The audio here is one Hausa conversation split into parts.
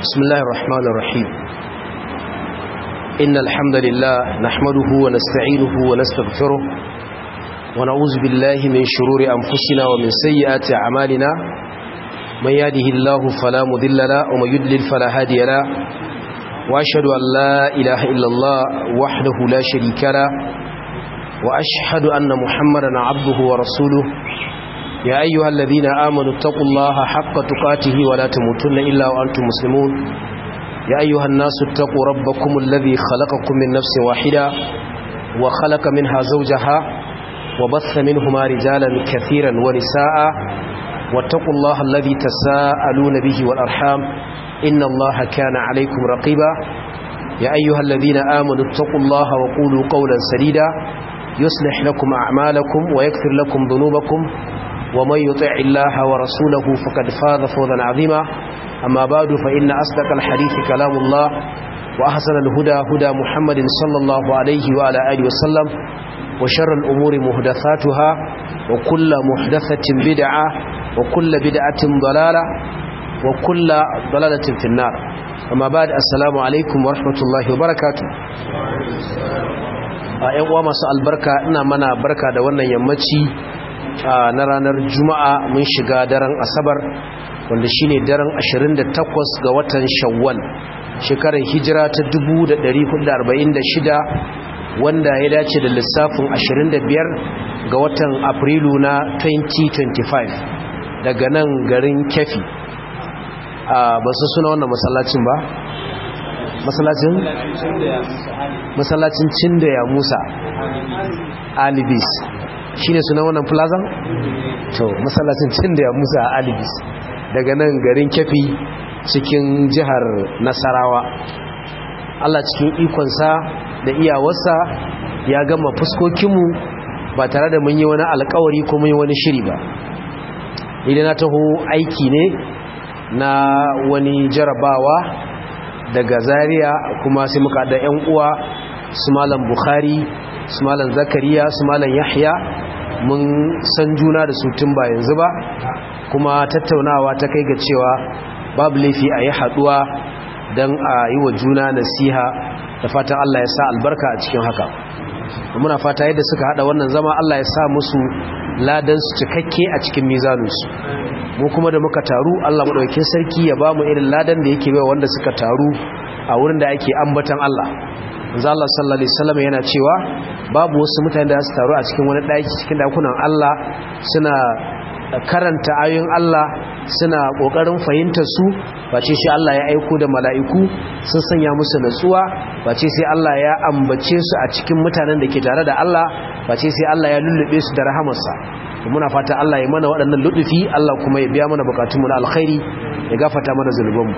بسم الله الرحمن الرحيم إن الحمد لله نحمده ونستعينه ونستغفره ونعوذ بالله من شرور أنفسنا ومن سيئات أعمالنا من يهده الله فلا مضل له ومن يضلل فلا هادي له وأشهد أن لا إله إلا الله وحده لا شريك له وأشهد أن محمدا عبده ورسوله يا أيها الذين آمنوا اتقوا الله حق تقاته ولا تموتن إلا وأنتم مسلمون يا أيها الناس اتقوا ربكم الذي خلقكم من نفس واحدة وخلق منها زوجها وبث منهما رجالا كثيرا ونساء واتقوا الله الذي تساءلون به والأرحام إن الله كان عليكم رقيبا يا أيها الذين آمنوا اتقوا الله وقولوا قولا سديدا يصلح لكم أعمالكم ويكفر لكم ذنوبكم ومن يطع الله ورسوله فقد فاز فوزا عظيما أما بعد فإن أصدق الحديث كلام الله وأحسن الهدى هدى محمد صلى الله عليه وعلى آله وسلم وشر الأمور محدثاتها وكل محدثة بدعة وكل بدعة ضلالة وكل ضلالة في النار أما بعد السلام عليكم ورحمة الله وبركاته ‘yan uwa masu albarka ina mana barka da wannan yammaci na ranar juma'a mun shiga daren asabar wanda shine daren 28 ga watan shawwal shekarar hijira ta 1446 wanda ya dace da lissafin 25 ga watan afrilu na 2025 daga nan garin kefi ba su suna wannan masallacin ba masallacin masallacin cinda ya musa alibis shi ne suna wannan plaza? to masallacin cinda ya musa alibis daga nan garin kefi cikin jihar nasarawa allah cikin ikonsa da iyawarsa ya gama fuskokinmu ba tare da mun yi wani alkawari ko mun yi wani shiri ba idan na taho aiki ne na wani jarabawa daga zaria kuma sai muka da 'yan uwa su malam bukhari su malam zakariya su malam yahya mun san juna da su tun ba yanzu ba kuma tattaunawa ta kai ga cewa babu laifi a yi haduwa don a yi wa juna nasiha da fatan Allah ya sa albarka a cikin haka muna fata yadda suka hada wannan zama Allah ya sa musu ladan su cikakke a cikin mizaninsu mu kuma da muka taru Allah madaukakin sarki ya bamu irin ladan da yake bai wanda suka taru a wurin da ake ambatan Allah manzo Allah sallallahu alaihi wasallam yana cewa babu wasu mutane da su taru a cikin wani daki cikin dakunan Allah suna karanta ayoyin Allah suna kokarin fahimtar su bace sai Allah ya aiko da mala'iku sun sanya musu natsuwa bace sai Allah ya ambace su a cikin mutanen da ke tare da Allah bace sai Allah ya lullube su da rahamarsa muna fata Allah ya mana waɗannan ludufi Allah kuma ya biya mana bukatunmu na alkhairi ya gafata mana zunubanmu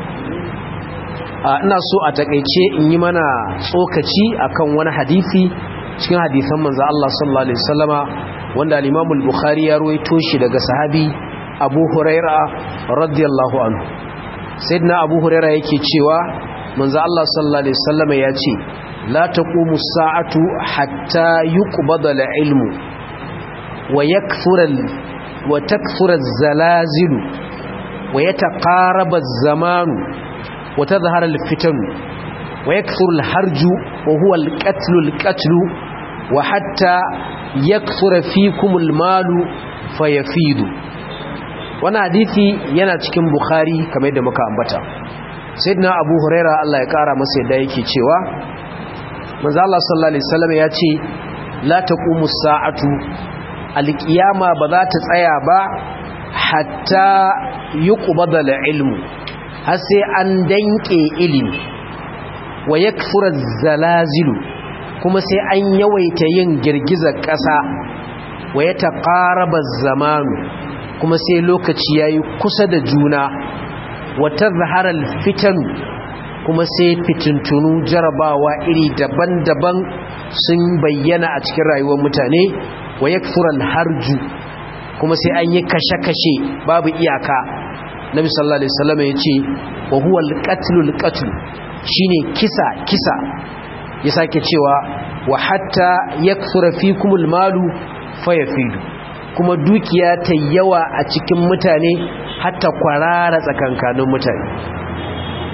ina so a takeice in yi mana tsokaci akan wani hadisi cikin hadisan manzo Allah sallallahu alaihi wasallama wanda al-Imam al-Bukhari ya ruwaito shi daga sahabi Abu Huraira radiyallahu anhu sayyidina Abu Huraira yake cewa manzo Allah sallallahu alaihi wasallama ya ce la taqumu as-sa'atu hatta yuqbada al-ilmu wa yakthura wa takthura az-zalazilu wa yataqaraba az-zamanu وتظهر الفتن ويكثر الحرج وهو القتل القتل وحتى يكثر فيكم المال فيفيد وانا حديثي yana cikin bukhari kamar yadda muka ambata sayyidina abu huraira Allah ya kara masa yadda yake cewa manzo Allah sallallahu alaihi wasallam ya ce la taqumu sa'atu alqiyama ba za ta tsaya ba hatta yuqbada ilmu har sai an danke ilimi wa ya zalazilu kuma sai an yawaita yin girgizar ƙasa wa ya taƙaraba zamanu kuma sai lokaci ya yi kusa da juna wata zaharar fitanu kuma sai fitintunu jarabawa iri daban-daban sun bayyana a cikin rayuwar mutane wa ya harju kuma sai an yi kashe-kashe babu iyaka nabi sallallahu alaihi wasallam ya ce wa huwa al-qatlul qatl shine kisa kisa ya sake cewa wa hatta yakthura fikumul malu fayafidu kuma dukiya ta yawa a cikin mutane hatta kwarara tsakankanin mutane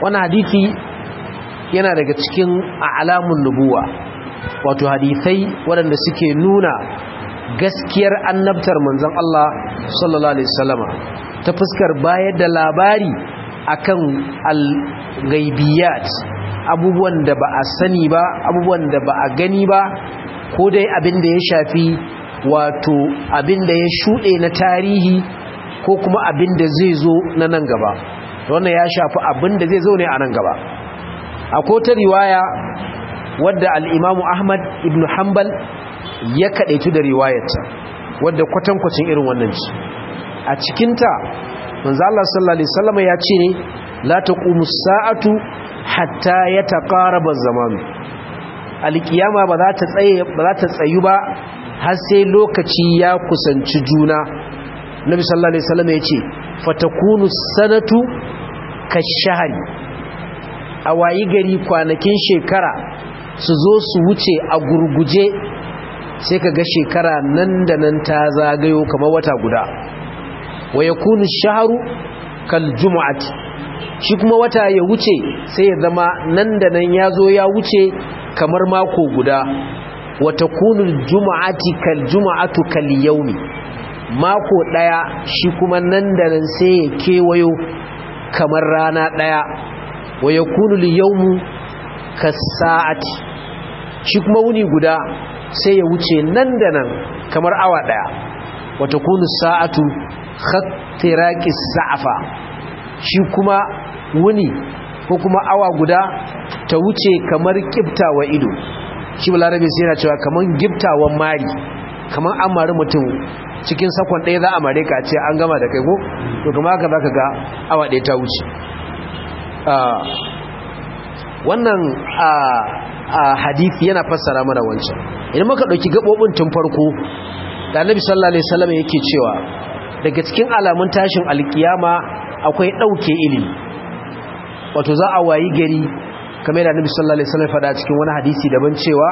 wannan hadisi yana daga cikin alamun nubuwa wato hadisai waɗanda suke nuna gaskiyar annabtar manzon Allah sallallahu alaihi wasallama ta fuskar bayar da labari akan al-ghaibiyat abubuwan da ba a sani ba abubuwan da ba a gani ba ko dai abin da ya shafi wato abin da ya shuɗe na tarihi ko kuma abin da zai zo na nan gaba wannan ya shafi abin da zai zo ne a nan gaba akwai ta riwaya wadda al'imamu ahmad ibn hanbal ya kaɗaitu da riwayarta wadda kwatankwacin irin wannan ci a cikinta manzo Allah sallallahu alaihi wasallam ya ce ne la taqumu sa'atu hatta yataqaraba az-zaman alkiyama ba za ta tsaye ba za ta tsayu ba har sai lokaci ya kusanci juna nabi sallallahu alaihi wasallam ya ce fatakunu sanatu kashahri a wayi gari kwanakin shekara su zo su wuce a gurguje sai ka ga shekara nan da nan ta zagayo kamar wata guda wa ya kunu shaharu kal jumu'ati shi kuma wata ya wuce sai ya zama nan da nan ya zo ya wuce kamar mako guda wata kunu jumu'ati kal jumu'atu kal yaumi mako daya shi kuma nan da nan sai ya kewayo kamar rana daya wa ya kunu liyaumu kasa'ati shi kuma wuni guda sai ya wuce nan da nan kamar awa daya wata kunu sa'atu khattiraqi sa'afa shi kuma wuni ko kuma awa guda ta wuce kamar kiftawa ido shi balarabe sai yana cewa kamar giftawan mari kamar an mari mutum cikin sakon ɗaya za a mare ka ce an gama da kai ko to kuma haka za ka ga awa ɗaya ta wuce wannan hadithi yana fassara mana wancan idan muka ɗauki gaɓoɓin tun farko da annabi sallallahu alaihi wasallam yake cewa daga cikin alamun tashin alkiyama akwai ɗauke ilimi wato za a wayi gari kamar da annabi sallallahu alaihi wasallam faɗa cikin wani hadisi daban cewa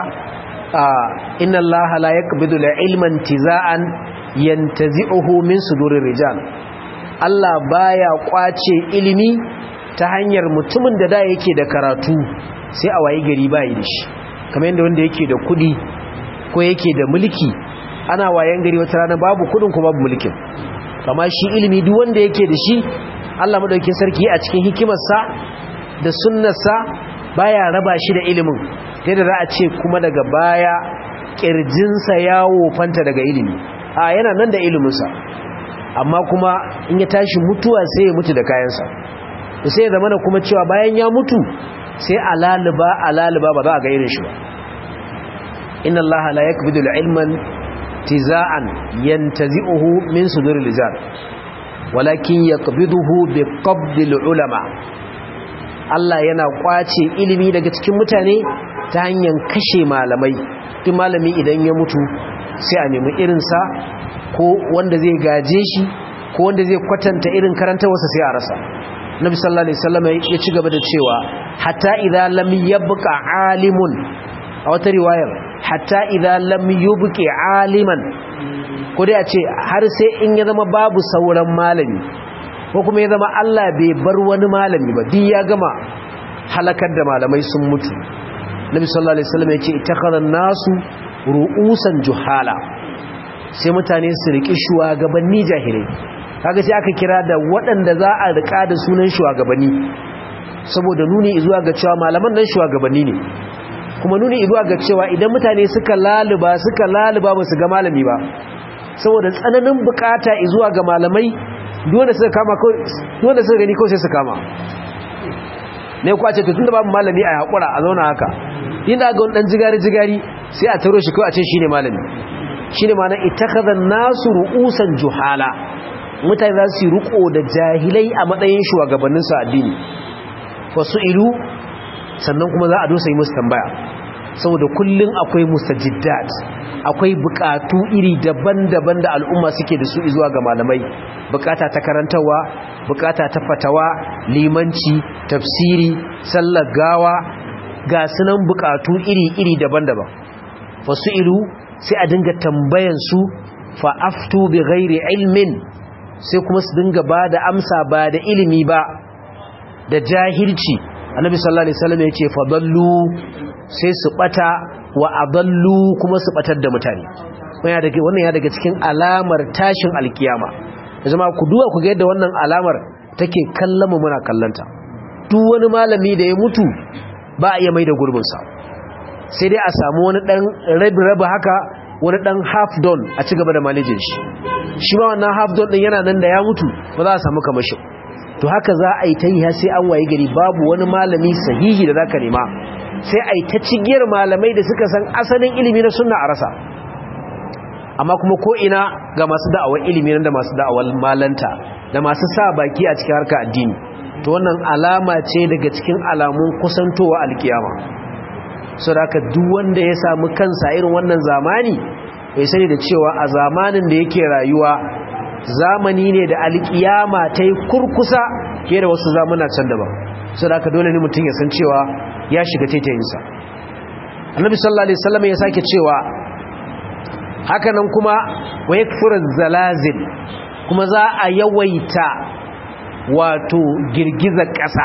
inna allaha la yaqbidu ilman tizaan yantazi'uhu min sudurir rijal Allah baya kwace ilimi ta hanyar mutumin da da yake da karatu sai a wayi gari bayi da shi kamar yadda wanda yake da kudi ko yake da mulki ana wayan gari wata rana babu kudin ko babu mulkin kama shi ilimi duk wanda yake da shi Allah madaukakin sarki a cikin hikimarsa da sunnarsa baya raba shi da ilimin sai da za a ce kuma daga baya kirjinsa ya wofanta daga ilimi a yana nan da iliminsa amma kuma in ya tashi mutuwa sai ya mutu da kayansa sai ya zamana kuma cewa bayan ya mutu sai alaliba alaliba ba za a ga irin shi ba inna Allah la yakbidu ilman tizaan yantazi'uhu min suduril rijal walakin yaqbiduhu biqabdil ulama Allah yana kwace ilimi daga cikin mutane ta hanyar kashe malamai duk malami idan ya mutu sai a nemi irinsa ko wanda zai gaje shi ko wanda zai kwatanta irin karantawarsa sai a rasa nabi sallallahu alaihi wasallam ya ci gaba da cewa hatta idza lam yabqa alimun a wata riwayar hatta idza lam yubqi aliman ko dai a ce har sai in ya zama babu sauran malami ko kuma ya zama Allah bai bar wani malami ba duk ya gama halakar da malamai sun mutu nabi sallallahu alaihi wasallam ya ce ittakhadha nasu ru'usan juhala sai mutane su riki shugabanni jahilai kaga sai aka kira da waɗanda za a rika da sunan shugabanni saboda nuni zuwa ga cewa malaman nan shugabanni ne kuma nuni zuwa ga cewa idan mutane suka laluba suka laluba ba su ga malami ba saboda tsananin bukata zuwa ga malamai dole suka kama dole suka gani kawai sai su kama ne ku a ce tun da babu malami a haƙura a zauna haka inda ga wani ɗan jigari-jigari sai a taro shi kawai a ce shi ne malami shi ne mana itakazan nasu ru'usan juhala mutane za su yi riko da jahilai a matsayin shugabanninsu addini wasu ilu sannan kuma za a dosa yi musu tambaya saboda kullum akwai mustajiddat akwai bukatu iri daban-daban da al'umma suke da su zuwa ga malamai bukata ta karantarwa bukata ta fatawa limanci tafsiri sallar gawa ga sunan bukatu iri-iri daban-daban wasu ilu sai a dinga tambayan su fa'aftu bi ghairi ilmin sai kuma su dinga ba da amsa ba da ilimi ba da jahilci annabi sallallahu alaihi wasallam yace fadallu sai su bata wa adallu kuma su batar da mutane wannan ya daga cikin alamar tashin alkiyama zama ku duba ku ga yadda wannan alamar take kallon mu muna kallanta duk wani malami da ya mutu ba a iya mai da gurbinsa sai dai a samu wani dan rabi rabi haka wani dan half done a ci gaba da manajin shi shi ma wannan half done din yana nan da ya mutu ba za a samu kamashin to haka za a yi ta yi sai an waye gari babu wani malami sahihi da zaka nema sai a yi ta cigiyar malamai da suka san asalin ilimi na sunna a rasa amma kuma ko ina ga masu da'awar ilimi nan da masu da'awar malanta da masu sa baki a cikin harkar addini to wannan alama ce daga cikin alamun kusantowa alkiyama saboda duk wanda ya samu kansa irin wannan zamani bai sani da cewa a zamanin da yake rayuwa zamani ne da alkiyama ta yi kurkusa fiye da wasu zamuna can daban saboda dole ne mutum ya san cewa ya shiga taitayinsa annabi sallallahu alaihi wasallam ya sake cewa hakanan kuma wa yakfur zalazil kuma za a yawaita wato girgizar ƙasa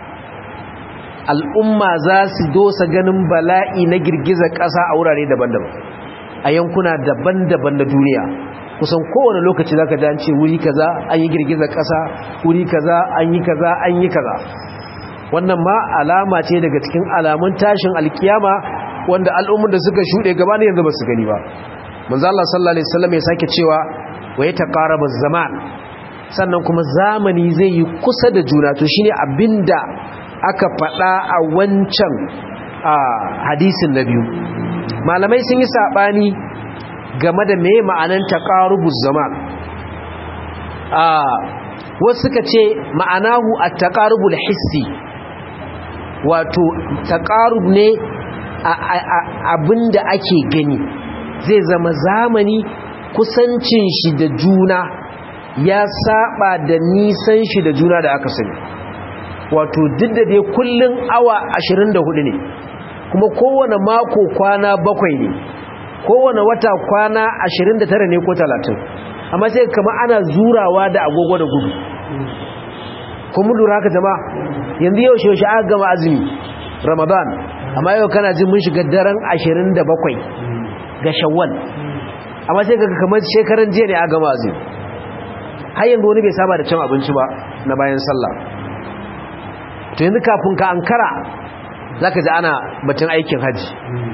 al'umma za su dosa ganin bala'i na girgizar ƙasa a wurare daban-daban a yankuna daban-daban na duniya kusan kowane lokaci zaka ji an ce wuri kaza an yi girgizar ƙasa wuri kaza an yi kaza an yi kaza wannan ma alama ce daga cikin alamun tashin alkiyama wanda al'ummar da suka shuɗe gaba ne yanzu ba su gani ba manzo Allah sallallahu alaihi wasallam ya sake cewa wa yataqarabu zaman sannan kuma zamani zai yi kusa da juna to shine abinda aka faɗa a wancan hadisin na biyu malamai sun yi sabani game da me ma'anan taqarubuz zaman a wasu suka ce ma'anahu at-taqarubul hissi wato taqarub ne abinda ake gani zai zama zamani kusancin shi da juna ya saba da nisan shi da juna da aka sani wato duk da dai kullun awa 24 ne kuma kowane mako kwana bakwai ne kowane wata kwana 29 ne ko 30 amma sai kama ana zurawa da agogo da gudu kuma lura haka jama'a yanzu yau shi aka gama azumi ramadan amma yau kana jin mun shiga daren 27 ga shawwal amma sai kaga kamar shekaran jiya ne a gama azumi har yanzu wani bai saba da cin abinci ba na bayan sallah to yanzu kafin ka ankara zaka ji ana batun aikin haji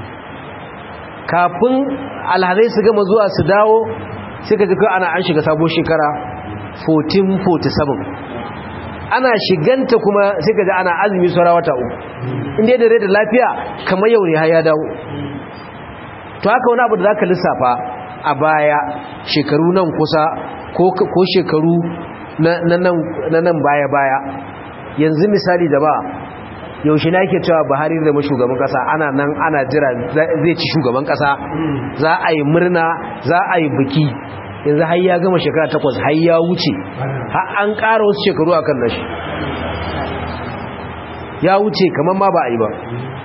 kafin alhazai su gama zuwa su dawo sai ka ji kai ana an shiga sabon shekara 1447 ana shiganta kuma sai ka ji ana azumi saura wata uku inda da rai da lafiya kamar yau ne har ya dawo to haka wani abu da zaka lissafa a baya shekaru nan kusa ko shekaru na nan baya-baya yanzu misali da ba yaushe na ke cewa buhari zama shugaban kasa ana nan ana jira zai ci shugaban kasa za a yi murna za a yi biki yanzu har ya gama shekara takwas har ya wuce har an ƙara wasu shekaru a kan nashi ya wuce kamar ma ba a yi ba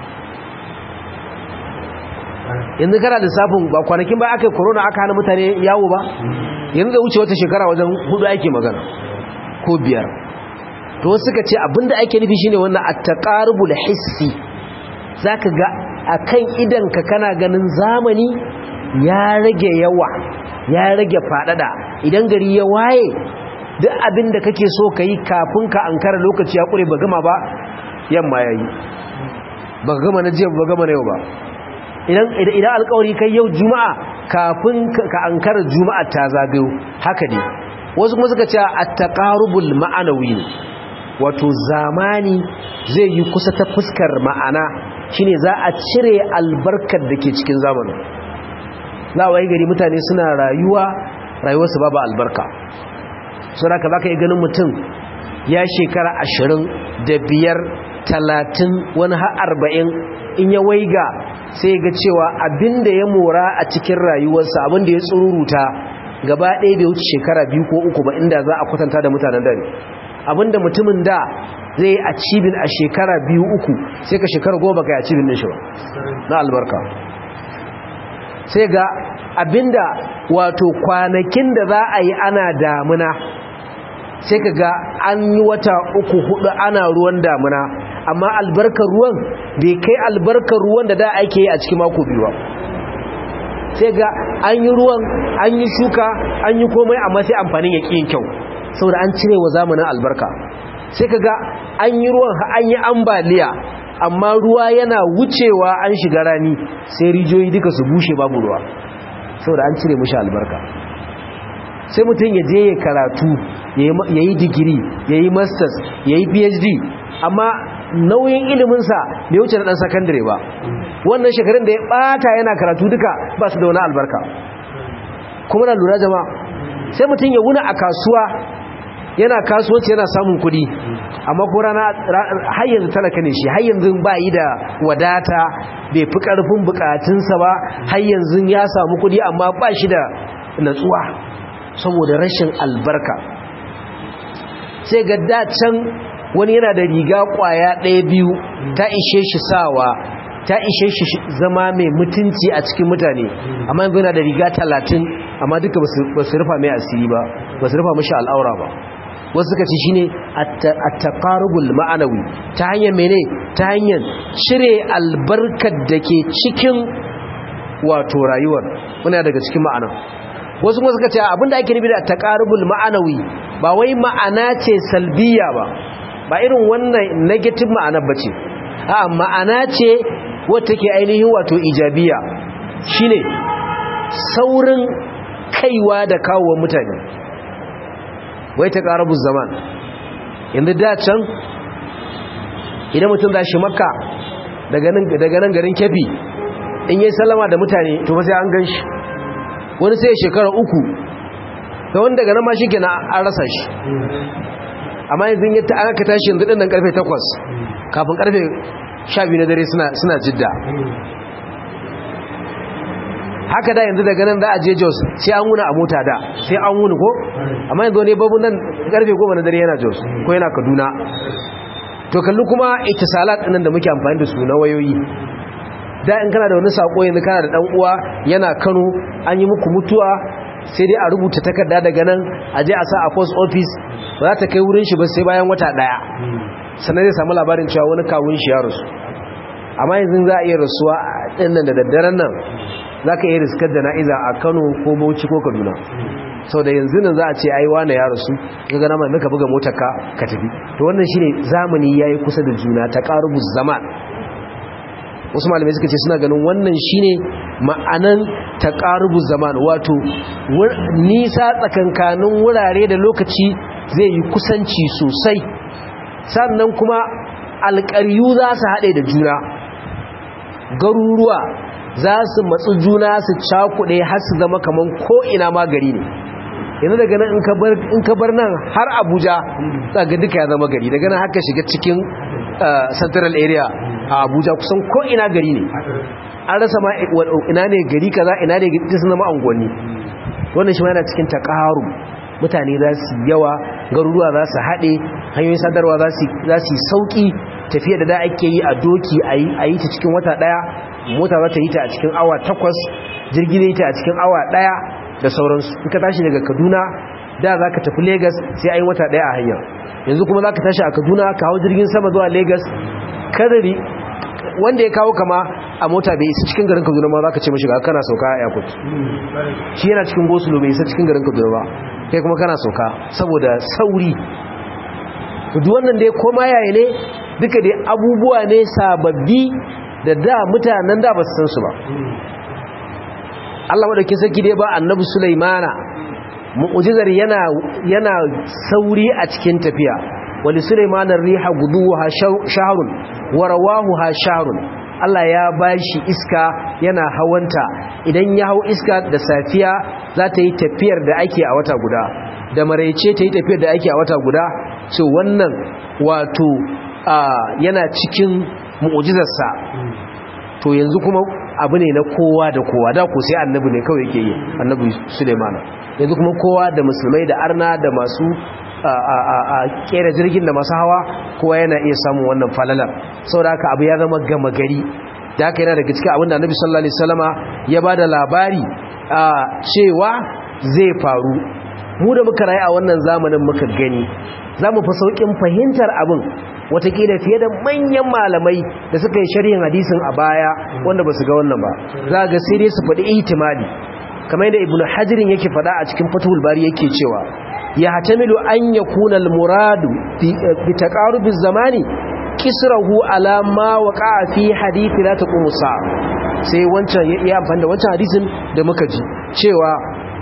yanzu kana lissafin ba kwanakin ba aka yi korona aka hana mutane yawo ba yanzu da wuce wata shekara wajen hudu ake magana ko biyar to suka ce abinda ake nufi shine wannan at-taqarubul hissi zaka ga akan idan ka kana ganin zamani ya rage yawa ya rage fadada idan gari ya waye duk abinda kake so kai kafin ka ankara lokaci ya kure ba gama ba yamma yayi ba gama na jiya ba gama na yau ba idan idan alƙawari kai yau juma'a kafin ka ankara juma'a ta zagayo haka ne wasu kuma suka ce at-taqarubul ma'anawi ne wato zamani zai yi kusa ta fuskar ma'ana shine za a cire albarkar da ke cikin zamanin za a wayi gari mutane suna rayuwa rayuwarsu babu albarka saboda ka zaka yi ganin mutum ya shekara ashirin da biyar talatin wani har arba'in in ya waiga sai ga cewa abinda ya mora a cikin rayuwarsa abinda ya tsururuta gaba ɗaya bai wuce shekara biyu ko uku ba inda za a kwatanta da mutanen dare abinda mutumin da zai a cibin a shekara biyu uku sai ka shekara goma ka yi a cibin din shi ba na albarka sai ga abinda wato kwanakin da za a yi ana damuna sai ka ga an yi wata uku hudu ana ruwan damuna amma albarkar ruwan bai kai albarkar ruwan da da ake yi a cikin mako biyu ba sai ga an yi ruwan an yi shuka an yi komai amma sai amfanin ya yin kyau saboda an cire wa zamanin albarka sai ka ga an yi ruwan an yi ambaliya amma ruwa yana wucewa an shiga rani sai rijiyoyi duka su bushe babu ruwa saboda an cire mushi albarka sai mutum ya je ya karatu ya yi digiri ya yi masters ya yi phd amma nauyin iliminsa bai wuce na ɗan sakandare ba wannan shekarun da ya ɓata yana karatu duka ba su da wani albarka kuma na lura jama'a sai mutum ya wuna a kasuwa yana kasuwanci yana samun kuɗi amma ko rana har yanzu talaka ne shi har yanzu ba yi da wadata bai fi ƙarfin bukatunsa ba har yanzu ya samu kuɗi amma ba shi da natsuwa saboda rashin albarka sai ga dacen wani yana da riga kwaya ɗaya biyu ta ishe shi sawa ta ishe shi zama mai mutunci a cikin mutane amma yanzu yana da riga talatin amma duka ba su rufa mai asiri ba ba su rufa mashi al'aura ba wasu suka ce shi ne a taƙarubul ma'anawi ta hanyar mene ta hanyar cire albarkar da ke cikin wato rayuwar wani daga cikin ma'ana wasu kuma suka ce abinda ake nufi da taqarubul ma'anawi ba wai ma'ana ce salbiya ba ba irin wannan negative ma'ana bace a ma'ana ce wacce take ainihin wato ijabiya shine saurin kaiwa da kawo mutane wai taqarubuz zaman yanzu da can idan mutum za shi makka daga nan daga nan garin kefi in yi sallama da mutane to fa sai an gan shi wani sai shekara uku da wani daga nan ma shi kenan an rasa shi amma yanzu yi ta aka tashi yanzu ɗin karfe takwas kafin karfe sha biyu na dare suna jidda haka da yanzu daga nan za a je jos sai an wuna a mota da sai an wuni ko amma yanzu ne babu nan karfe goma na dare yana jos ko yana kaduna to kalli kuma itisalat ɗinnan da muke amfani da su na wayoyi da in kana da wani sako yanzu kana da dan uwa yana Kano an yi muku mutuwa sai dai a rubuta takarda daga nan a je a sa a post office ba za ta kai wurin shi ba sai bayan wata daya sannan zai samu labarin cewa wani kawun shi ya rasu amma yanzu za a iya rasuwa din nan da daddaren nan za ka iya riskar da na'iza a Kano ko Bauchi ko Kaduna sau da yanzu nan za a ce ai wane ya rasu ga gana mai maka buga motar ka ka tafi to wannan shine zamani yayi kusa da juna ta qarubuz zaman wasu malamai suka ce suna ganin wannan shine ma'anan taqarubuz zaman wato nisa tsakankanin wurare da lokaci zai yi kusanci sosai sannan kuma alƙaryu za su haɗe da juna garuruwa za su matsu juna su cakuɗe har su zama kaman ko'ina ma gari ne yanzu daga nan in ka bar nan har abuja za ga duka ya zama gari daga nan haka shiga cikin central area a abuja kusan ko'ina gari ne an rasa ma ina ne gari kaza ina ne gari sun zama angonni wannan shi ma yana cikin takaru mutane za su yawa garuruwa za su haɗe hanyoyin sadarwa za su yi sauƙi tafiya da da ake yi a doki a yi ta cikin wata ɗaya mota za ta yi ta a cikin awa takwas jirgi ne ta a cikin awa ɗaya da sauransu in ka tashi daga kaduna da za ka tafi Legas sai an yi wata ɗaya a hanya yanzu kuma za ka tashi a kaduna ka hau jirgin sama zuwa Legas kadari wanda ya kawo kama a mota bai isa cikin garin kaduna ma za ka ce mashi ga kana sauka a airport shi yana cikin gosulo bai isa cikin garin kaduna ba kai kuma kana sauka saboda sauri duk wannan dai koma yaya ne duka dai abubuwa ne sababbi da da mutanen da ba su san su ba Allah madaukin sarki dai ba annabi Sulaimana mu'jizar yana yana sauri a cikin tafiya wali Sulaimana riha guduha shahrun wa rawahuha shahrun Allah ya bashi iska yana hawanta idan ya hau iska da safiya za ta yi tafiyar da ake a wata guda da maraice ta yi tafiyar da ake a wata guda so wannan wato yana cikin mu'jizarsa to yanzu kuma abu ne na kowa da kowa da ku sai annabi ne kawai yake yi annabi Suleiman yanzu kuma kowa da musulmai da arna da masu a kera jirgin da masu hawa kowa yana iya samun wannan falalar saboda haka abu ya zama gama gari da haka yana daga cikin abinda annabi sallallahu alaihi wasallama ya bada labari cewa zai faru mu da muka rayu a wannan zamanin muka gani za mu fi sauƙin fahimtar abin watakila fiye da manyan malamai da suka yi sharhin hadisin a baya wanda ba su ga wannan ba za ga sai dai su faɗi ihtimali kamar yadda ibnu hajirin yake faɗa a cikin fatul bari yake cewa ya hatamilu an yakuna al-muradu bi taqarubiz zamani kisrahu ala ma waqa'a fi hadithi la taqumu sa'a sai wancan ya amfani da wancan hadisin da muka ji cewa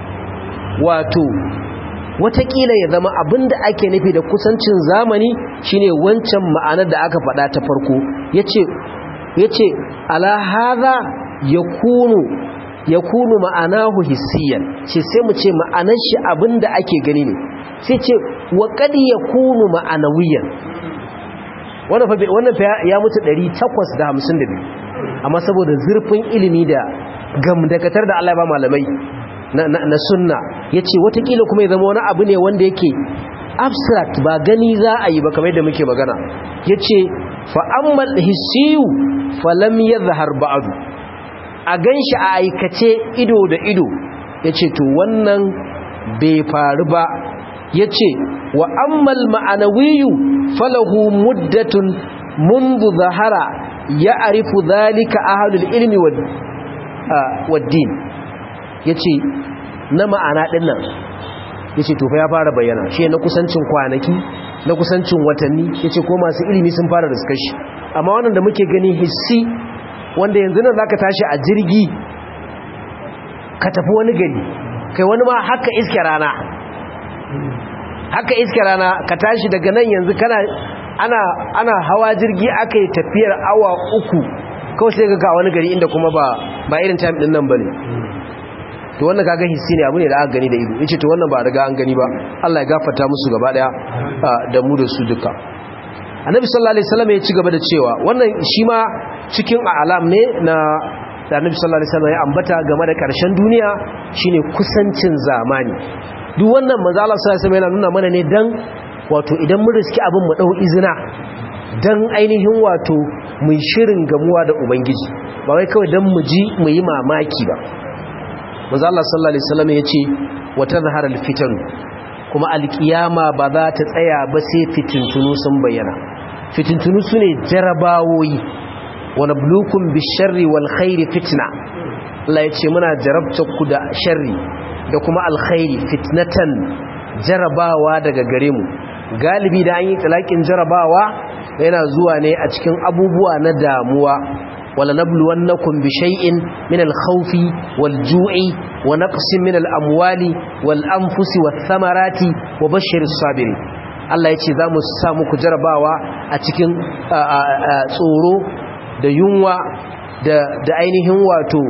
wato watakila ya zama abinda ake nufi da kusancin zamani shine wancan ma'anar da aka faɗa ta farko yace yace ala hadha yakunu yakunu ma'anahu hissiyan ce sai mu ce ma'anar shi abinda ake gani ne sai ce wa qad yakunu ma'anawiyan wannan fa wannan fa ya mutu 852 amma saboda zurfin ilimi da gamdakatar da Allah ya ba malamai na sunna ya ce watakila kuma ya zama wani abu ne wanda yake abstract ba gani za a yi ba kamar yadda muke magana ya ce fa'ammal hissiyu falam ya zahar ba'adu a gan shi a aikace ido da ido ya ce to wannan bai faru ba ya ce wa ammal ma'anawiyu falahu muddatun mundu zahara ya arifu zalika ahalul ilmi waddin ya ce na ma'ana ɗinnan ya ce tufa ya fara bayyana shi na kusancin kwanaki na kusancin watanni ya ce ko masu ilimi sun fara shi. amma wannan da muke gani hissi wanda yanzu nan za ka tashi a jirgi ka tafi wani gari kai wani ma haka iske rana haka iske rana ka tashi daga nan yanzu kana ana, ana hawa jirgi aka yi tafiyar awa uku kawai sai ga wani gari inda kuma ba, ba irin time ɗin nan ba ne to wannan kaga hissi ne abu ne da aka gani da ido yace to wannan ba riga an gani ba Allah ya gafarta musu gaba daya da mu da su duka Annabi sallallahu alaihi wasallam ya ci gaba da cewa wannan shi ma cikin alam ne na da Annabi sallallahu alaihi wasallam ya ambata game da karshen duniya shine kusancin zamani duk wannan manzo Allah sallallahu alaihi wasallam yana nuna mana ne dan wato idan mun riski abin mu dau izina dan ainihin wato mun shirin gamuwa da ubangiji ba wai kawai dan mu ji mu yi mamaki ba manzo Allah sallallahu alaihi wasallam yace wa tazhar alfitan kuma alkiyama ba za ta tsaya ba sai fitintunu sun bayyana fitintunu sune jarabawoyi wa nabluukum bisharri wal khairi fitna Allah yace muna jarabta ku da sharri da kuma alkhairi fitnatan jarabawa daga gare mu galibi da an yi talakin jarabawa yana zuwa ne a cikin abubuwa na damuwa ولنبلونكم بشيء من الخوف والجوع ونقص من الأموال والأنفس والثمرات وبشر الصابرين Allah ya ce za mu samu ku jarabawa a cikin tsoro da yunwa da ainihin wato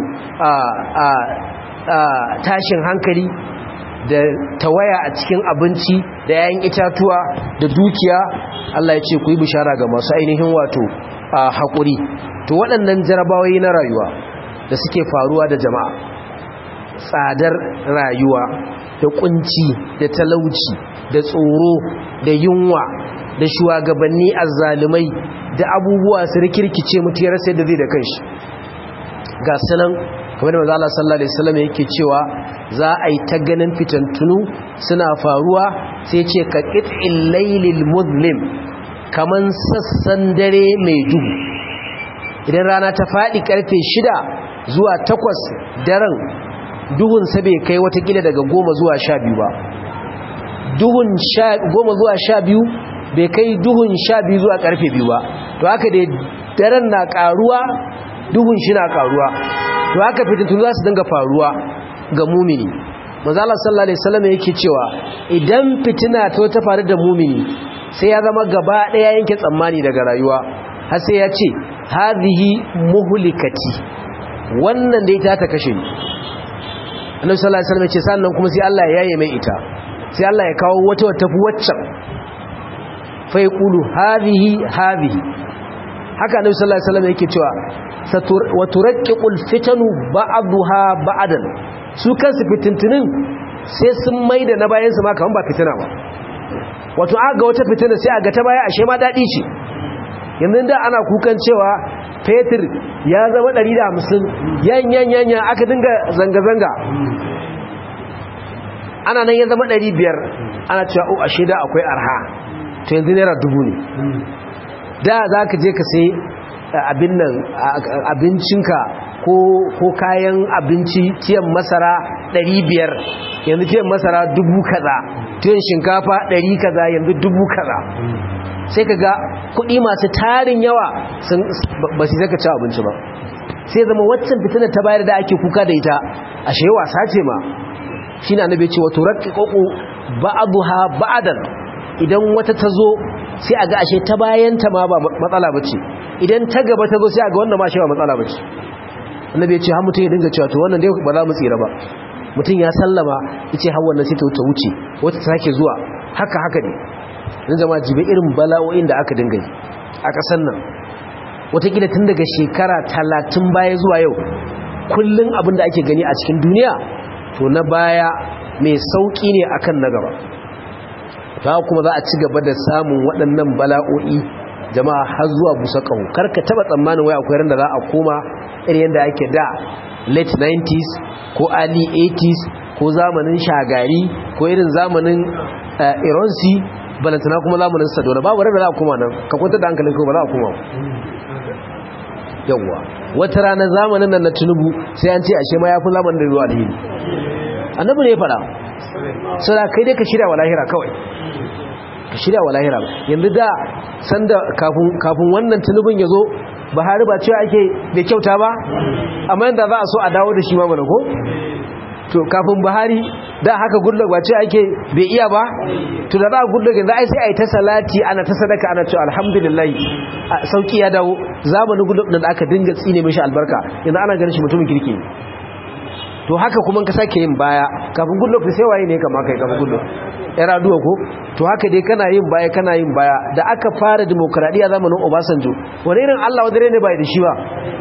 tashin hankali da tawaya a cikin abinci da yayin itatuwa da dukiya Allah ya ce ku yi bishara ga masu ainihin wato haƙuri to waɗannan jarabawai na rayuwa da suke faruwa da jama'a tsadar rayuwa da kunci da talauci da tsoro da yunwa da shugabanni azzalumai da abubuwa su rikirkice mutiyar sai da zai da kanshi ga sanan kamar da mazala sallallahu alaihi wasallam yake cewa za a yi ta ganin fitantunu suna faruwa sai ce ka qit'il laylil muzlim kaman sassan dare mai duhu idan rana ta faɗi karfe shida zuwa takwas daren duhun sa bai kai watakila daga goma zuwa sha biyu ba duhun goma zuwa sha biyu bai kai duhun sha biyu zuwa karfe biyu ba to haka dai daren na karuwa duhun shi na karuwa to haka fitintunu za su dinga faruwa ga mumini mazala sallallahu alaihi wasallam yake cewa idan fitina ta ta faru da mumini sai ya zama gaba daya yanke tsammani daga rayuwa har sai ya ce hadhihi muhlikati wannan da ita ta kashe ni annabi sallallahu alaihi wasallam ya ce sannan kuma sai Allah ya yaye mai ita sai Allah ya kawo wata wata tafi waccan fa yaqulu hadhihi hadhihi haka annabi sallallahu alaihi wasallam yake cewa wa turaqqiqul fitanu ba'daha ba'dan su kansu fitintunin sai sun maida na bayan su ma kaman ba fitina ba wato aga wata fitina sai aga ta baya ashe ma dadi ce yanzu da ana kukan cewa fetur ya zama 150 yan yan yan yan aka dinga zanga zanga ana nan ya zama ɗari biyar ana cewa o ashe da akwai arha to yanzu naira dubu ne da za ka je ka sai abin nan abincinka ko kayan abinci tiyan masara ɗari biyar yanzu tiyan masara dubu kaza tiyan shinkafa ɗari kaza yanzu dubu kaza sai ka ga kuɗi masu tarin yawa ba su zaka ci abinci ba sai zama waccan fitinar ta bayar da ake kuka da ita ashe wasa ce ma shi na nabe ce wato rakki ƙoƙo ba'aduha ba'adan idan wata ta zo sai a ga ashe ta bayanta ma ba matsala ba ce idan ta gaba ta zo sai a ga wannan ma shi ba matsala ba ce annabi ya ce har mutum ya dinga cewa to wannan dai ba za mu tsira ba mutum ya sallama ya ce har wannan sai ta wuce wata ta sake zuwa haka haka ne zan zama jibe irin bala'o'in da aka dinga yi a ƙasar nan watakila tun daga shekara talatin baya zuwa yau kullum abin da ake gani a cikin duniya to na baya mai sauƙi ne akan na gaba ta kuma za a ci gaba da samun waɗannan bala'o'i jama'a har zuwa busa ƙaho karka taɓa tsammanin wai akwai ran da za a koma irin yadda ake da late 90s ko early 80s ko zamanin shagari ko irin zamanin ironsi balantana kuma zamanin sadona babu ran da za a koma nan ka kwanta da hankalin ba za a koma yawwa wata rana zamanin nan na tunubu sai an ce ashe ma ya fi zamanin da zuwa alheri annabi ne ya fara sura kai dai ka shirya wa lahira kawai ka shirya wa lahira yanzu da sanda kafin wannan tunubin ya zo buhari ba cewa ake bai kyauta ba amma yadda za a so a dawo da shi ma mana ko to kafin buhari da haka gudlog ba cewa ake bai iya ba to da za a gudlog yanzu ai sai a yi ta salati ana ta sadaka ana cewa alhamdulillah sauki ya dawo zamanin gudlog da aka dinga tsine mishi albarka yanzu ana ganin shi mutumin kirki to haka kuma ka sake yin baya kafin gudlog sai waye ne kama kai kafin gudlog yar aduwa ko to haka dai kana yin baya kana yin baya da aka fara demokradiya zamanin Obasanjo wani irin Allah wadare ne bai da shi ba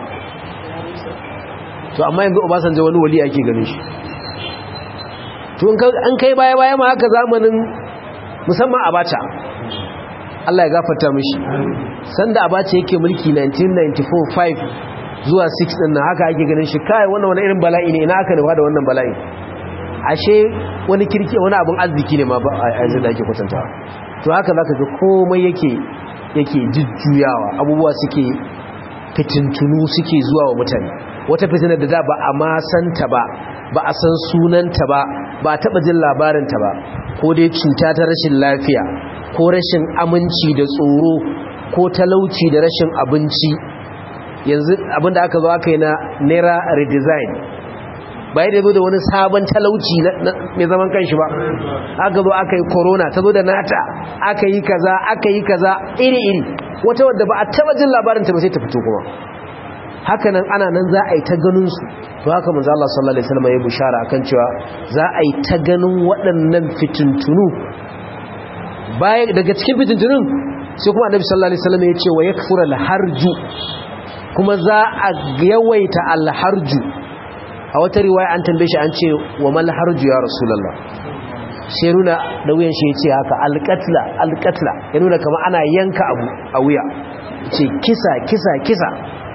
to amma yanzu Obasanjo wani wali ake ganin shi to an kai baya baya ma haka zamanin musamman Abacha Allah ya gafarta mishi sanda Abacha yake mulki 1994 5 zuwa 6 din nan haka ake ganin shi kai wannan wani irin bala'i ne ina aka nufa da wannan bala'i ashe wani kirki wani abin arziki ne ma ba a yanzu da ake kwatanta to haka zaka ga komai yake yake jujjuyawa abubuwa suke fitintunu suke zuwa wa mutane wata fitinar da da ba a ma santa ba ba a san sunanta ba ba a taba jin labarinta ba ko dai cuta ta rashin lafiya ko rashin aminci da tsoro ko talauci da rashin abinci yanzu abinda aka zo aka yi na naira redesign bai da zo da wani sabon talauci mai zaman kanshi ba aka zo aka yi corona ta zo da nata aka yi kaza aka yi kaza iri-iri wata wadda ba a taba jin labarinta ba sai ta fito kuma hakanan ana nan za a yi ta ganin su to haka manzo Allah sallallahu alaihi wasallam ya bushara akan cewa za a yi ta ganin waɗannan fitintunu baya daga cikin fitintunun sai kuma annabi sallallahu alaihi wasallam ya ce wa yakfura al-harju kuma za a yawaita al-harju a wata riwaya an tambaye shi an ce wa mal harju ya rasulullah sai nuna da wuyan shi ya ce haka al-qatla al-qatla ya nuna kamar ana yanka abu a wuya ce kisa kisa kisa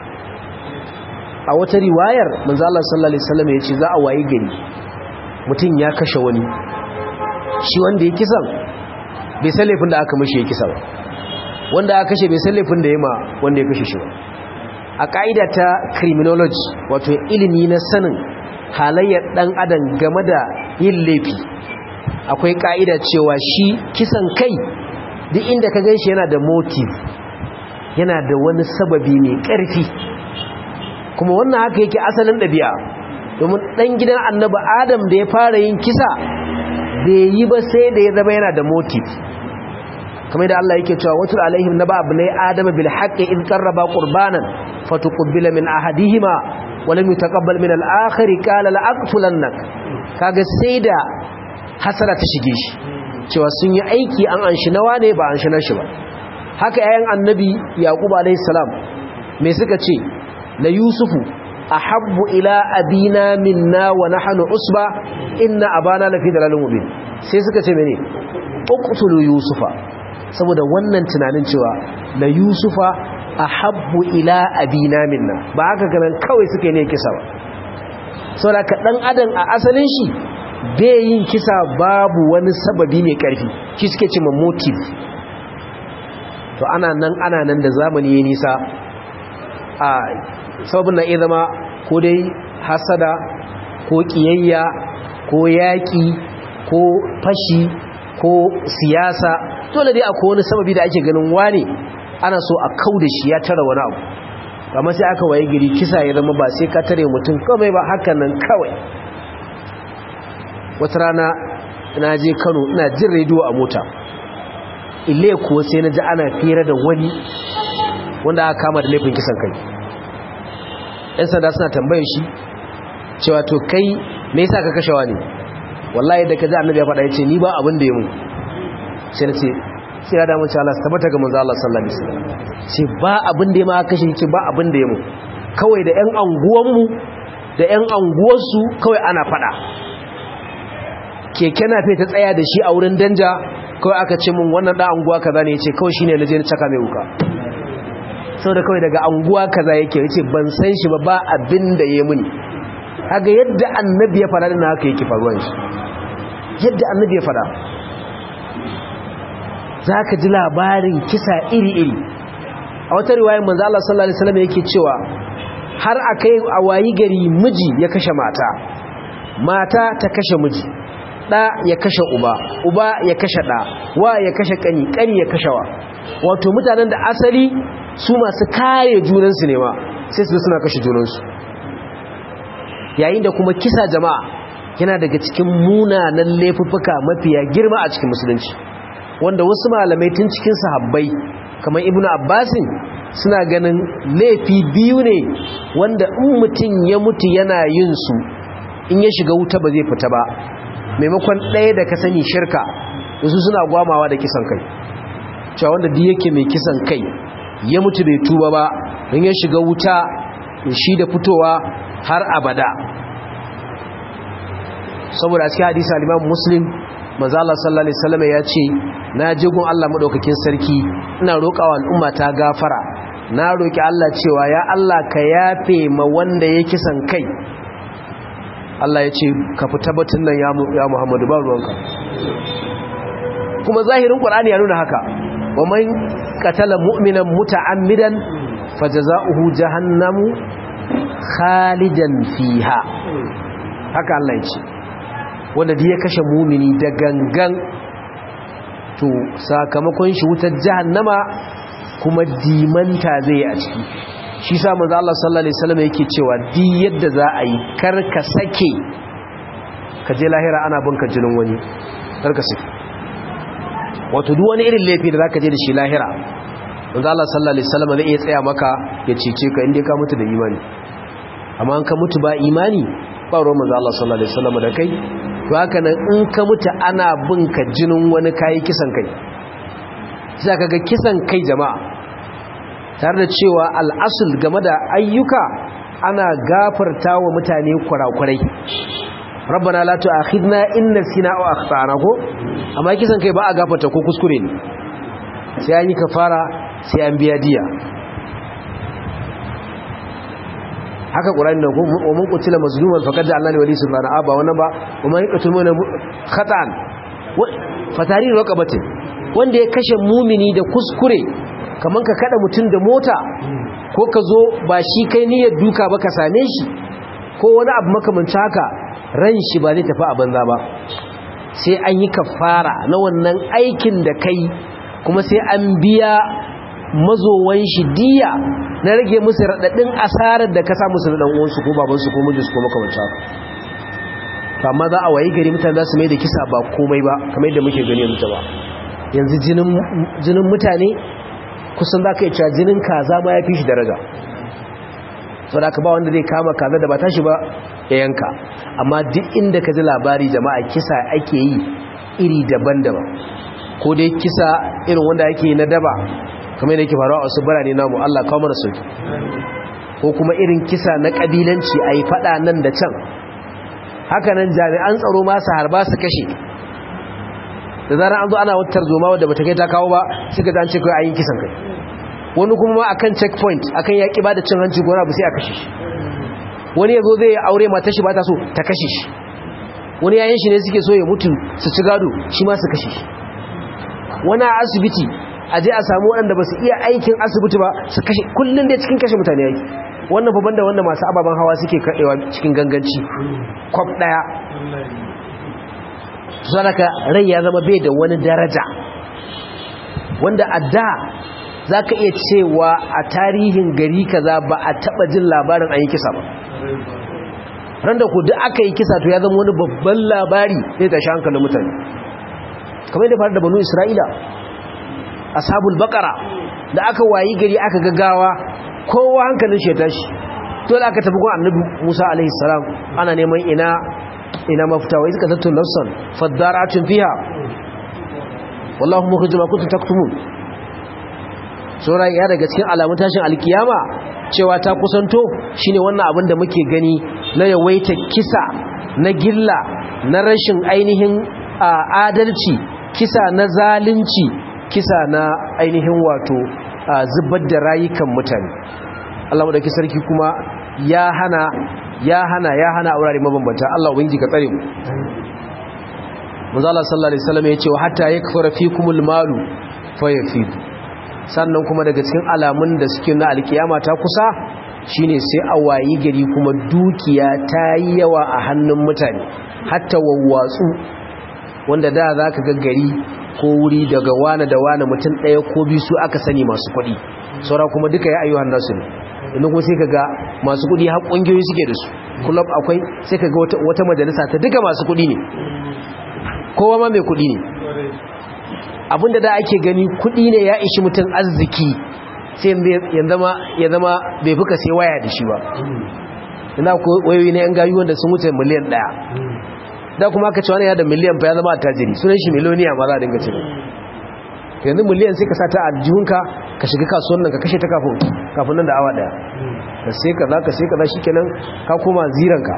a wata riwayar manzo Allah sallallahu alaihi wasallam yace za a wayi gari mutum ya kashe wani shi wanda ya kisan bai san laifin da aka mishi ya kisa ba wanda aka kashe bai san laifin da ya ma wanda ya kashe shi ba a ka'ida ta criminology wato ilimi na sanin halayyar dan adam game da yin laifi akwai ka'ida cewa shi kisan kai duk inda ka ganshi yana da motive yana da wani sababi mai ƙarfi kuma wannan haka yake asalin ɗabi'a domin ɗan gidan annaba adam da ya fara yin kisa bai yi ba sai da ya zama yana da motif kamar da Allah yake cewa watul alaihim naba abnai adam bil haqqi in qarraba qurbanan fatuqbila min ahadihima wa lam yutaqabbal min al akhir qala la aqtulannak kaga sai da hasara ta shige shi cewa sun yi aiki an anshi nawa ne ba an shi nashi ba haka yayin annabi yaqub alaihi salam me suka ce la yusufu ahabbu ila abina minna wa nahnu usba inna abana lafi dalalin mubin sai suka ce mene uqtulu yusufa saboda wannan tunanin cewa la yusufa ahabbu ila abina minna ba haka ganin kawai suka ne kisa ba saboda ka dan adam a asalin shi bai yin kisa babu wani sababi mai karfi shi suke ce motive to ana nan ana nan da zamani ya nisa a sababin na iya zama ko dai hasada ko kiyayya ko yaƙi ko fashi ko siyasa dole dai akwai wani sababi da ake ganin wane ana so a kau da shi ya tara wani abu amma sai aka waye gari kisa ya zama ba sai ka tare mutum kawai ba hakan nan kawai wata rana na je kano ina jin rediyo a mota ile kuwa sai na ji ana fira da wani wanda aka kama da laifin kisan kai yan sanda suna tambayar shi cewa to kai me yasa ka kashe wani wallahi da ka ji annabi ya faɗa yace ni ba abin da ya mu sai na ce sai ya damu Allah tabbata ga manzo Allah sallallahu alaihi wasallam sai ba abin da ya ma kashe ce ba abin da ya mu kawai da ƴan anguwan mu da ƴan anguwar su kawai ana faɗa keke na fe ta tsaya da shi a wurin danja kawai aka ce mun wannan da anguwa kaza ne yace kawai shine naje na caka mai wuka saboda kawai daga anguwa kaza yake yace ban san shi ba ba abin da ya muni kaga yadda annabi ya fara na haka yake faruwan shi yadda annabi ya fara zaka ji labarin kisa iri-iri a wata riwayar manzo Allah sallallahu alaihi wasallam yake cewa har akai a wayi gari miji ya kashe mata mata ta kashe miji da ya kashe uba uba ya kashe da wa ya kashe kani kani ya kashe wa wato mutanen da asali su masu kare junansu ne ma sai su suna kashe junansu yayin da kuma kisa jama'a yana daga cikin munanan laifuffuka mafiya girma a cikin musulunci wanda wasu malamai tun cikin sahabbai kamar ibnu abbasin suna ganin laifi biyu ne wanda in mutum ya mutu yana yin su in ya shiga wuta ba zai fita ba maimakon ɗaya da ka sani shirka wasu suna gwamawa da kisan kai cewa wanda duk yake mai kisan kai ya mutu bai tuba ba in ya shiga wuta shi da fitowa har abada saboda cikin hadisi al-Imam Muslim manzo Allah sallallahu alaihi wasallam ya ce na je gun Allah madaukakin sarki ina roƙawa al'umma ta gafara na roki Allah cewa ya Allah ka yafe ma wanda ya kisan kai Allah ya ce ka fita batun nan ya Muhammadu ba ruwanka kuma zahirin Qur'ani ya nuna haka wa man qatala mu'minan muta'ammidan fajaza'uhu jahannamu khalidan fiha haka Allah ya ce wanda da ya kashe mumini da gangan to sakamakon shi wutar jahannama kuma dimanta zai yi a ciki shi sa manzo Allah sallallahu alaihi wasallam yake cewa di yadda za a yi kar ka sake ka je lahira ana binka jinin wani kar ka sake wato duk wani irin laifi da zaka je da shi lahira manzo Allah sallallahu alaihi wasallam zai iya tsaya maka ya cece ka inda ka mutu da imani amma an ka mutu ba imani ba ruwan manzo Allah sallallahu alaihi wasallam da kai to haka nan in ka mutu ana binka jinin wani kai kisan kai sai kaga kisan kai jama'a tare da cewa al'asul game da ayyuka ana gafarta wa mutane kurakurai rabbana la tu'akhidna in nasina aw akhtana ko amma kisan kai ba a gafarta ko kuskure ne sai an yi kafara sai an biya diya haka qur'ani ne ko wa man qutila mazluman faqad ja'alna li wali sultana aba wannan ba wa man yaqtul mu'mina khata'an fatari raqabatin wanda ya kashe mumini da kuskure kaman ka kada mutum da mota ko ka zo ba shi kai niyyar duka ba ka same shi ko wani abu makamanci haka ran shi ba zai tafi a banza ba sai an yi kafara na wannan aikin da kai kuma sai an biya mazowan shi diya na rage musu raɗaɗin asarar da ka sa musu na ɗan'uwansu ko babansu ko mijinsu ko makamanci haka to amma za a wayi gari mutane za su mai da kisa ba komai ba kamar yadda muke gani yanzu ba yanzu jinin mutane kusan za ka yi cewa jinin kaza ma ya fi shi daraja sau da aka ba wanda zai kama kaza da ba tashi ba ya yanka amma duk inda ka ji labari jama'a kisa ake yi iri daban-daban ko dai kisa irin wanda ake yi na daba kamar da yake faruwa a wasu birane namu Allah kawo mana sauki ko kuma irin kisa na kabilanci a yi fada nan da can hakanan jami'an tsaro masu harba su kashe da zarar an zo ana wata tarzoma wadda bata kai ta kawo ba suka zance kai ayin kisan kai wani kuma ma akan checkpoint akan yaki ba da cin hanci gona ba sai a kashe shi wani yazo zai aure mata shi ba ta so ta kashe shi wani yayin shi ne suke so ya mutu su ci gado shi ma su kashe shi wani a asibiti a je a samu waɗanda ba su iya aikin asibiti ba su kashe kullum dai cikin kashe mutane yake wannan babban da wanda masu ababen hawa suke kaɗewa cikin ganganci kwaf ɗaya sadaka rai ya zama bai da wani daraja wanda a da za ka iya cewa a tarihin gari kaza ba a taɓa jin labarin an yi kisa ba ran da ku duk aka yi kisa to ya zama wani babban labari zai tashi hankalin mutane kamar yadda faru da banu isra'ila ashabul bakara da aka wayi gari aka gaggawa kowa hankalin shi ya tashi dole aka tafi gun annabi musa alaihi salam ana neman ina ina mafita wa izka tattun nafsan faddaratun fiha wallahu mukhrijum ma kuntum taktumun sura ya daga cikin alamun tashin alkiyama cewa ta kusanto shine wannan abin da muke gani na yawaita kisa na gilla na rashin ainihin adalci kisa na zalunci kisa na ainihin wato zubar da rayukan mutane Allah madauki sarki kuma ya hana ya hana ya hana a wurare mabambanta Allah ubangiji ka tsare mu manzo Allah sallallahu alaihi wasallam ya ce hatta yakfura fikumul malu fayafid sannan kuma daga cikin alamun da suke na alkiyama ta kusa shine sai a wayi gari kuma dukiya ta yi yawa a hannun mutane hatta wawwatsu wanda da za ka ga gari ko wuri daga wane da wane mutum ɗaya ko biyu su aka sani masu kuɗi saura kuma duka ya ayyuhan nasu ne inda kuma sai ka ga masu kuɗi har ƙungiyoyi suke da su kullum akwai sai ka ga wata majalisa ta duka masu kuɗi ne kowa ma mai kuɗi ne abinda da ake gani kuɗi ne ya ishi mutum arziki sai ya zama bai fuka sai waya da shi ba ina ko wayoyi na yan gayu wanda sun wuce miliyan ɗaya da kuma aka ce wani ya da miliyan fa ya zama attajiri sunan shi miliyoniya ma za a dinga ce yanzu miliyan sai ka sa ta a jihunka ka shiga kasuwan nan ka kashe ta kafin kafin nan da awa daya ka sai ka za ka sai ka za shi kenan ka koma ziranka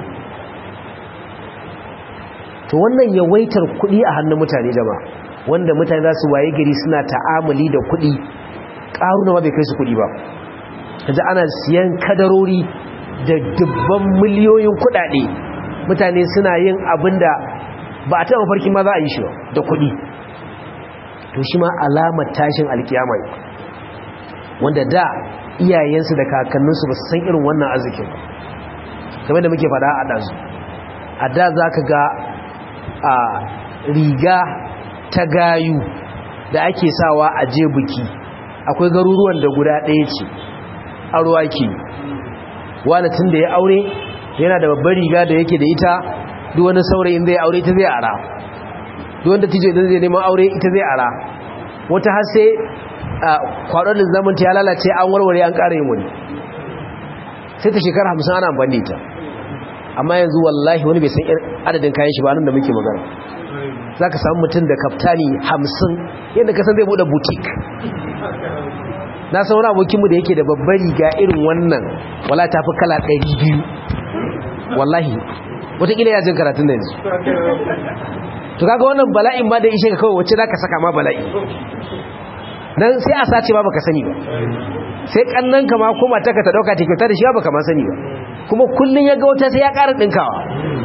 to wannan yawaitar kuɗi a hannun mutane jama wanda mutane za su waye gari suna ta'amali da kuɗi ƙaruna ma bai kai su kuɗi ba yanzu ana siyan kadarori da dubban miliyoyin kuɗaɗe mutane suna yin abin da ba a taɓa farki ma za a yi shi da kuɗi to shi ma alamar tashin alkiyama wanda da iyayensu da kakanninsu ba su san irin wannan arzikin kamar da muke fada a ɗazu a da za ka ga a riga ta gayu da ake sawa a je buki akwai garuruwan da guda ɗaya ce arwa ke wani tun da ya aure yana da babbar riga da yake da ita duk wani saurayin zai aure ita zai ara duk wanda tijo idan zai neman aure ita zai ara wata har sai kwaɗon da zamanta ya lalace an warware an ƙara yin wani sai ta shekara hamsin ana amfani ita amma yanzu wallahi wani bai san adadin kayan shi ba nan da muke magana za ka samu mutum da kaftani hamsin yadda ka san zai buɗe butik na san wani abokinmu da yake da babbar riga irin wannan wala ta fi kala ɗari biyu wallahi wataƙila ya jin karatun da yanzu to kaga wannan bala'in ma da ishe ka kawai wacce za ka saka ma bala'i dan sai a sace ba baka sani ba sai kannan ka ma ko mata ka ta dauka ta kyauta da shi ba baka ma sani ba kuma kullun ya ga wata sai ya ƙara dinkawa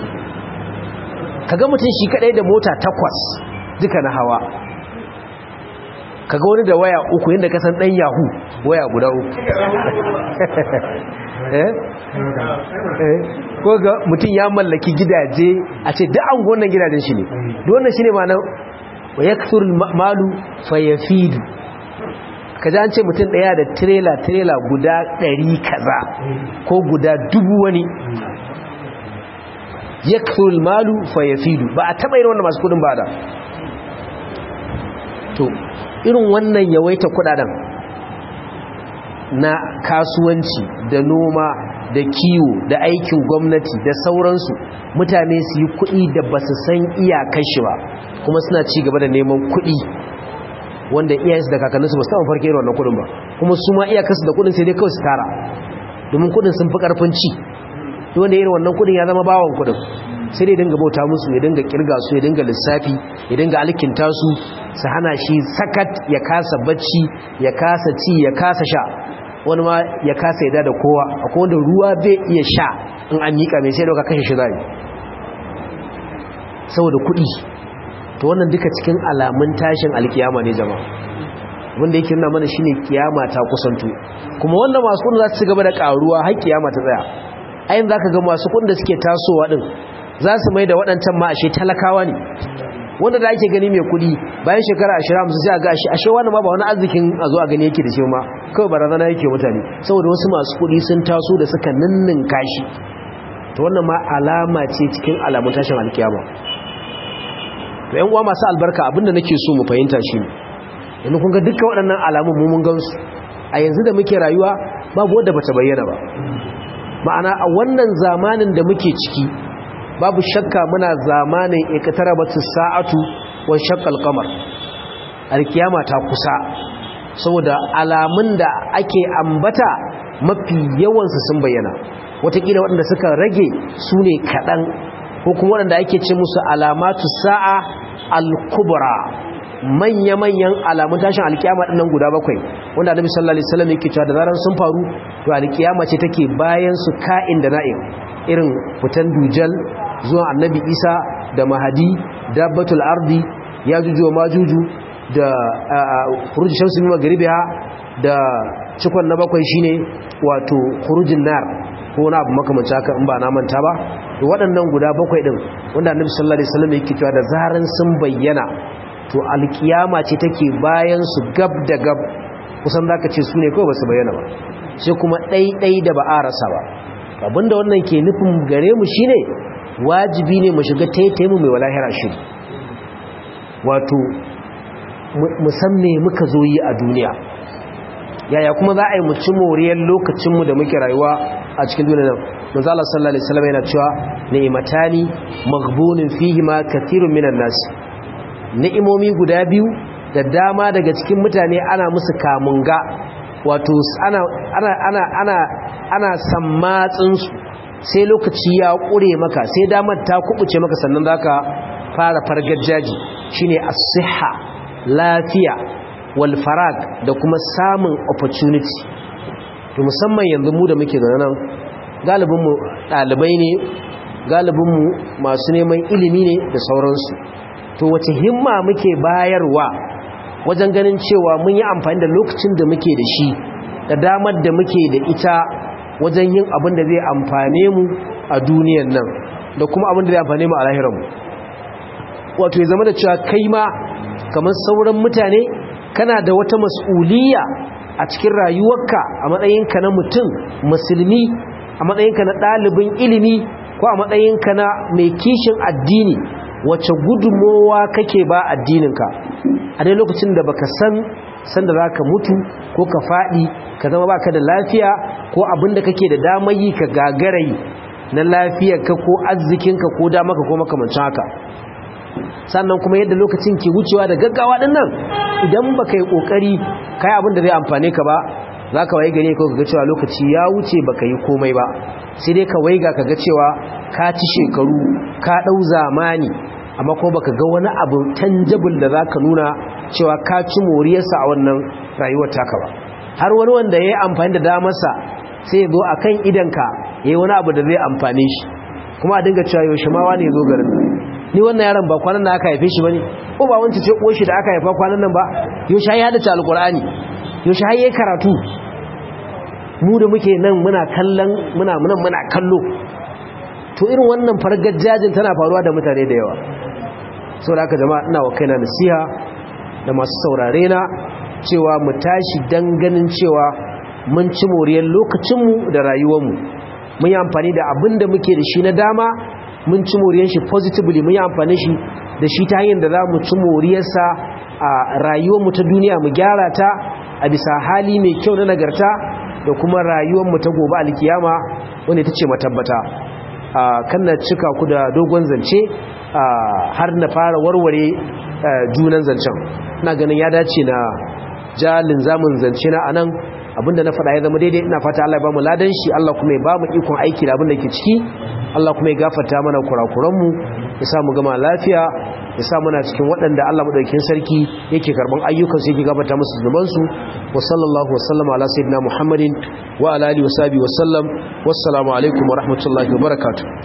kaga mutum shi kadai da mota takwas duka na hawa kaga wani da waya uku yadda kasan dan yahu waya guda uku eh ko ga mutum ya mallaki gidaje a ce duk an gonan gidajen shi ne duk wannan shine ma nan wa yakthur malu fayafidu kaji an ce mutum daya da trailer trailer guda 100 kaza ko guda dubu wani yakthur malu fayafidu ba a taba irin wannan masu kudin ba da to irin wannan yawaita kudaden na kasuwanci da noma da kiwo da aikin gwamnati da sauransu mutane su yi kuɗi da ba su san iyakar shi ba kuma suna ci gaba da neman kuɗi wanda iyayensu da kakanninsu ba su taɓa farke wannan kuɗin ba kuma su ma iyakarsu da kuɗin sai dai kawai su tara domin kuɗin sun fi ƙarfin ci wanda irin wannan kuɗin ya zama bawan kuɗin sai dai dinga bauta musu ya dinga kirga su ya dinga lissafi ya dinga alkinta su su hana shi sakat ya kasa bacci ya kasa ci ya kasa sha wani ma ya kasa yada da kowa akwai wanda ruwa bai iya sha in an miƙa mai sai dauka kashe shi zai saboda kuɗi to wannan duka cikin alamun tashin alkiyama ne jama'a wanda yake nuna mana shine kiyama ta kusanto kuma wanda masu kudin za su gaba da karuwa har kiyama ta tsaya ayin zaka ga masu kudin da suke tasowa din za su mai da waɗancan ma ashe talakawa ne wanda da ake gani mai kudi bayan shekara 20 sai a ga ashe ashe wannan ma ba wani arzikin a zo a gani yake da shi ma kawai barazana yake mutane saboda wasu masu kudi sun taso da suka ninnin kashi to wannan ma alama ce cikin alamun tashin alkiyama to yan uwa masu albarka abinda nake so mu fahimta shi ne yanzu kun ga dukkan waɗannan alamun mu mun gansu a yanzu da muke rayuwa babu wanda bata bayyana ba ma'ana a wannan zamanin da muke ciki babu shakka muna zamanin iqtarabatu sa'atu wa shaqqal qamar alkiyama ta kusa saboda alamun da ake ambata mafi yawansu sun bayyana watakila waɗanda suka rage su ne kaɗan ko kuma waɗanda ake ce musu alamatu sa'a al-kubra manya-manyan alamun tashin alkiyama ɗinnan guda bakwai wanda annabi sallallahu alaihi wasallam yake cewa da zaran sun faru to alkiyama ce take bayan su ka'in da na'in irin fitan dujal zuwa annabi isa da mahadi dabbatul ardi yajuju wa majuju da khuruj shamsi min maghribiha da cikon na bakwai shine wato khurujin nar ko wani abu makamanci haka in ba na manta ba to waɗannan guda bakwai din wanda annabi sallallahu alaihi wasallam yake cewa da zaran sun bayyana to alkiyama ce take bayan su gab da gab kusan zaka ce su ne kawai ba su bayyana ba sai kuma ɗaiɗai da ba a rasa ba abinda wannan ke nufin gare mu shine wajibi ne mu shiga taitaimu mai walahira shi wato musamman muka zo yi a duniya yaya kuma za a yi muci moriyar lokacinmu da muke rayuwa a cikin duniya nan manzala sallallahu alaihi wasallam yana cewa ni'matani maghbunin fihi ma kathirun minan nas ni'imomi guda biyu da dama daga cikin mutane ana musu kamunga wato ana ana ana ana ana sammatsin su sai lokaci ya kure maka sai damar ta kubuce maka sannan zaka fara fargajaji shine as-sihha lafiya wal farag da kuma samun opportunity to musamman yanzu mu da muke da nan galibin mu dalibai ne galibin mu masu neman ilimi ne da sauransu to wace himma muke bayarwa wajen ganin cewa mun yi amfani da lokacin da muke da shi da damar da muke da ita wajen yin abin da zai amfane mu a duniyan nan da kuma abin da zai amfane mu a lahiranmu wato ya zama da cewa kai ma kamar sauran mutane kana da wata mas'uliyya a cikin rayuwarka a matsayinka na mutum musulmi a matsayinka na ɗalibin ilimi ko a matsayinka na mai kishin addini wacce gudunmowa kake ba addininka a dai lokacin da baka san sanda za ka mutu ko ka faɗi ka zama baka da lafiya ko abin da kake da damar yi ka gagarai na lafiyarka ko arzikinka ko damaka ko makamancin haka sannan kuma yadda lokacin ke wucewa da gaggawa din nan idan baka yi kokari kai abin da zai amfane ka ba zaka waye gane ko kaga cewa lokaci ya wuce baka yi komai ba sai dai ka waiga kaga cewa ka ci shekaru ka dau zamani amma ko baka ga wani abu tangible da zaka nuna cewa ka ci moriyarsa a wannan rayuwar taka ba har wani wanda yayi amfani da damarsa sai ya zo akan idanka yayi wani abu da zai amfane shi kuma a dinga cewa yaushe ma wani ya zo garin ni wannan yaron ba kwanan nan aka haife shi bane ko ba wancan ce koshi da aka haifa kwanan nan ba yaushe ya hada ta alqur'ani yaushe har yayi karatu mu da muke nan muna kallon muna muna muna kallo to irin wannan fargajajin tana faruwa da mutane da yawa saboda haka jama'a ina wa kaina nasiha da masu saurare na cewa mu tashi dan ganin cewa mun ci moriyar lokacinmu da rayuwarmu mun yi amfani da abin da muke da shi na dama mun ci moriyar shi positively mun yi amfani shi da shi ta hanyar da za mu ci moriyarsa a rayuwarmu ta duniya mu gyara ta a bisa hali mai kyau na nagarta da kuma rayuwarmu ta gobe alkiyama wanda ita ce matabbata kan na cika ku da dogon zance har na fara warware junan zancen ina ganin ya dace na jalin zamun zance na anan abinda na faɗa ya zama daidai ina fata Allah ya bamu ladan shi Allah kuma ya bamu ikon aiki da abinda ke ciki Allah kuma ya gafarta mana kurakuranmu ya sa mu gama lafiya ya sa muna cikin waɗanda Allah madaukakin sarki yake karban ayyukan su yake gafarta musu zunuban su wa sallallahu wa sallama ala sayyidina Muhammadin wa ala alihi wa sahbihi wa sallam wassalamu alaikum wa rahmatullahi wa barakatuh